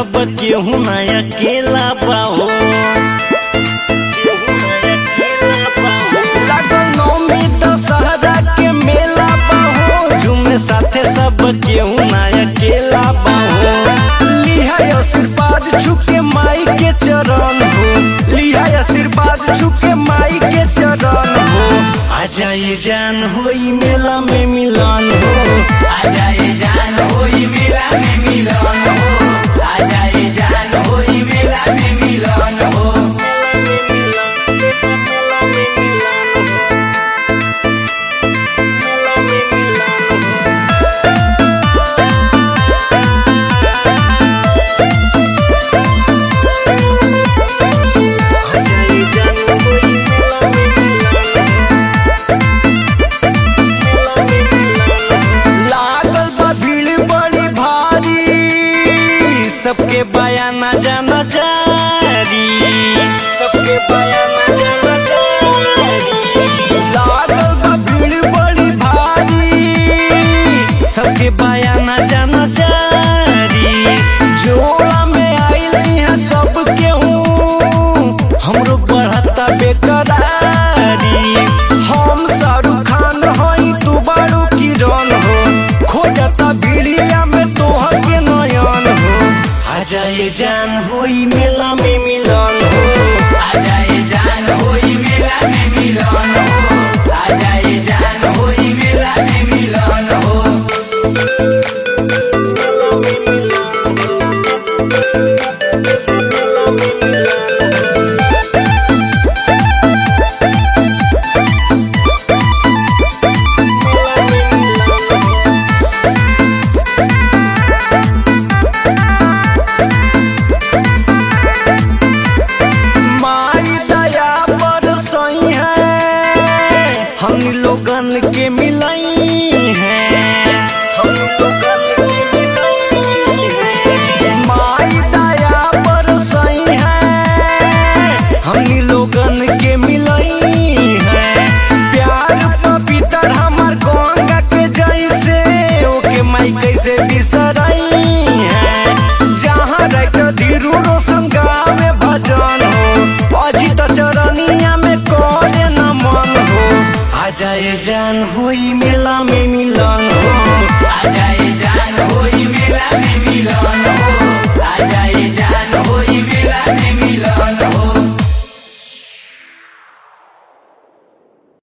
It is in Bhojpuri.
सब केहू ना अकेला बाहो केहू ना अकेला बाहो। लागल नौमी दशहरा के मेला बाहो झूमे साथे सब केहू ना अकेला बाहो लिहा आशीर्वाद छुके माई के चरण हो लिहा आशीर्वाद छुके माई के चरण हो आ जाए जान होई मेला में मिलन हो आजाए जान होई मेला में मिलन हो आजाए जान होई मेला में मिलन हो लागल बा भीड़ बड़ी भारी सबके बयाना जाना जारी सबके बयाना जाना जारी लागल बा भीड़ बड़ी भारी सबके बयाना जाना जारी जोड़ा में आइल यहाँ सब केहू हमरो बढ़ता बेकरारी हम शाहरुख खान हई तू बारू किरण हो खोजता भीड़िया में तोहर के नयन हो आ जाए जान होई मेला में मिलन हो आजाए जान होई मेला में मिलन हो आजाए जान होई मेला में मिलन हो मेला में मिलन हो। मेला में मिलन हो। माई दया पर सही है हम लोगन के मिलई है हम लोगन के मिलई है माई दया पर सही है हम लोगन के मिलई है प्यार पवित्र हमार गंगा के जैसे ओके माई कैसे बिसरई है जहाँ रख धीरू रोशन गावे भजन हो अजित चरनिया में करे न मन हो आ जाए जान हुई मेला में